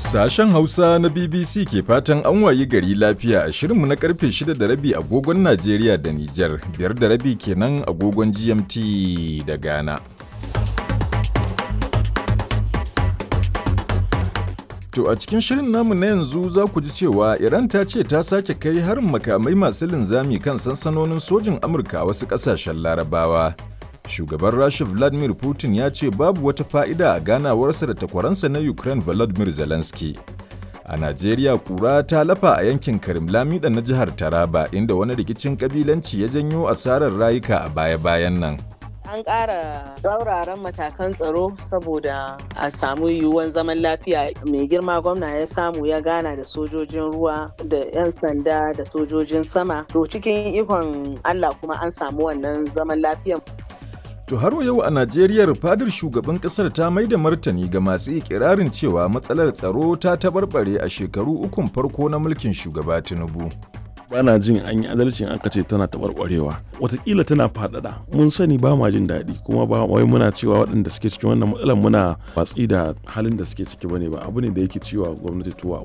Sashen Hausa na BBC ke fatan an wayi gari lafiya a shirinmu na karfe 6 da rabi agogon Najeriya da Nijar, biyar da rabi kenan agogon GMT da Ghana. To a cikin shirin namu na yanzu za ku ji cewa Iran ta ce ta sake kai harin makamai masu linzami kan sansanonin sojin Amurka a wasu ƙasashen Larabawa. Shugaban Rasha Vladimir Putin ya ce babu wata fa'ida a ganawarsa da takwaransa na Ukraine Volodymyr Zelensky. A Najeriya kura ta lafa a yankin Karim Lamida na jihar Taraba inda wani rikicin kabilanci ya janyo asarar rayuka a baya-bayan nan. An ƙara tsauraran matakan tsaro saboda a samu yiwuwan zaman lafiya mai girma gwamna ya samu ya gana da sojojin ruwa da 'yan sanda da sojojin sama. To cikin ikon Allah kuma an samu wannan zaman lafiyan. To har yau a Najeriya fadar shugaban kasar ta mai da martani ga masu ikirarin cewa matsalar tsaro ta tabarbare a shekaru ukun farko na mulkin shugaba Tinubu. bana jin an yi adalcin aka ce tana taɓarɓarewa watakila tana faɗaɗa mun sani ba ma jin daɗi kuma ba wai muna cewa waɗanda suke cikin wannan matsalar muna watsi da halin da suke ciki bane ba abu ne da yake cewa gwamnati tuwa